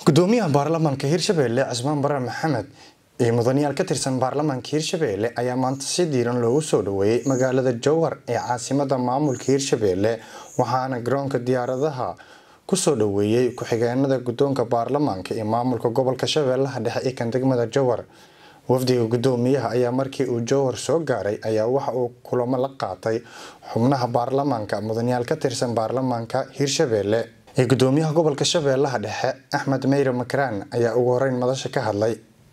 gudoomiyaha baarlamaanka hirshabelle cismaan bare maxamed iyo mudanayaal ka tirsan baarlamaanka hirshabelle ayaa maanta si diiran loogu soo dhaweeyey magaalada jowhar ee caasimada maamulka hirshabelle waxaana garoonka diyaaradaha kusoo dhaweeyey ku-xigeenada gudoonka baarlamaanka iyo maamulka gobolka shabeellaha dhexe ee kan degmada jowhar wafdiga gudoomiyaha ayaa markii uu jowhar soo gaaray ayaa waxa uu kulamo la qaatay xubnaha baarlamaanka mudanayaal ka tirsan baarlamaanka hirshabelle ee gudoomiyaha gobolka shabeellaha dhexe axmed meyre makaraan ayaa ugu horeyn madasha ka hadlay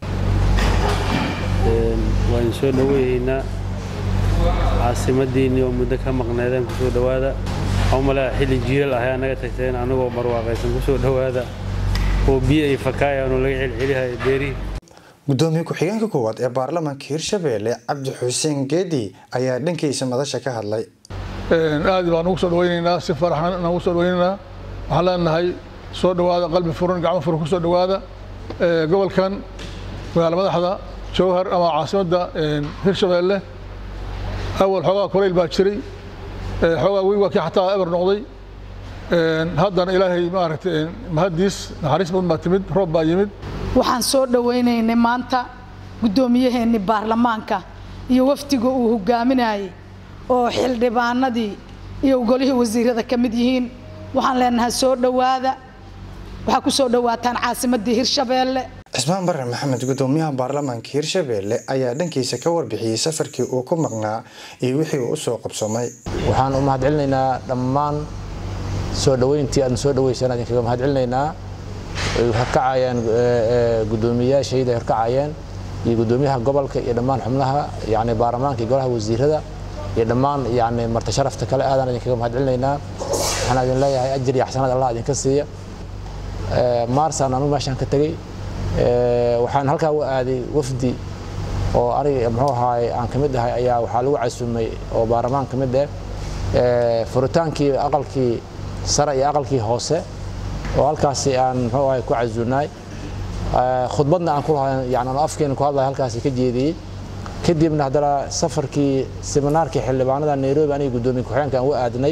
waan soo dhaweeyeynaa caasimadiinii oo muddo ka maqneedeen kusoo dhowaada malea xilli jiilal ahay anaga tagteen anagoo barwaaqaysan kusoo dhowaada oo biyo ay fakaayaanoo laga celcelihay beerihi gudoomiye ku-xigeenka koowaad ee baarlamaanka hirshabelle cabdi xuseen geedi ayaa dhankiisa madasha ka hadlay aad baan ugu soo dhawaynaynaa si faraxan aan ugu soo dhawaynaynaa waxaan leenahay soo dhowaada qalbi furan gacmo furan ku soo dhowaada gobolkan magaala madaxda jowhar ama caasimadda hirshabelle awal xoogaa kulayl baa jiray xoogaa wey waa kii xataa eber noqday haddana ilaahay maaragtay mahaddiis naxariis badan baa timid roob baa yimid waxaan soo dhawaynaynay maanta guddoomiyaheennii baarlamaanka iyo wafdiga uu hogaaminayay oo xildhibaanadii iyo golihii wasiirada ka mid yihiin waxaan leenahay soo dhowaada waxaa ku soo dhowaataan caasimadii hirshabeelle cismaan bare maxamed gudoomiyaha baarlamaanka hirshabelle ayaa dhankiisa ka warbixiyey safarkii uu ku maqnaa iyo wixii uu usoo qabsamay waxaan u mahadcelinaynaa dhammaan soo dhoweyntii aadna soo dhaweysaan idinkaga mahadcelinaynaa ay horkacayaan guddoomiyayaashayda ay horkacayeen iyo guddoomiyaha gobolka iyo dhammaan xubnaha yani baarlamaanka iyo golaha wasiirada iyo dhammaan yani marti sharafta kale aadaan idinkaga mahadcelinaynaa waxaan idin leeyahay ajir iyo xasanad allah idinka siiya maarsaan anu meeshaan ka tegey waxaan halkaa u aaday wafdi oo aniga muxuu ahaay aan ka mid ahay ayaa waxaa lagu casumay oo baarlamaan ka mid ah furitaankii aqalkii sare iyo aqalkii hoose oo halkaasi aan muxuu ahay ku casuunaay khudbadna aan ku lahayn yani aan afkeena ku hadlay halkaasi ka jeediyey kadibna haddana safarkii seminaarkii xildhibaanada nairobi aniga guddoomiye ku-xigeenka aan u aadnay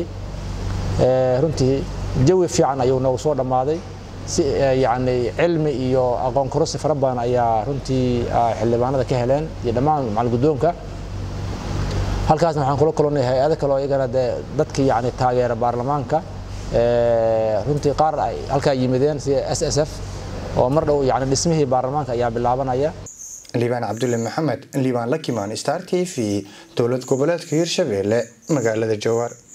runtii jawi fiican ayuu noogu soo dhammaaday si yani cilmi iyo aqoon kororsi fara badan ayaa runtii xildhibaanada ka heleen iyo dhammaan macal guddoonka halkaasna waxaan kula kulannay hay-ado kale oo iyagana dee dadkii yani taageera baarlamaanka runtii qaar ay halkaa yimideen sida s s f oo mar dhow yani dhismihii baarlamaanka ayaa bilaabanaya liibaan cabdulle maxamed liibaan lakimaan star t v dowlad goboleedka hirshabelle magaalada jowhar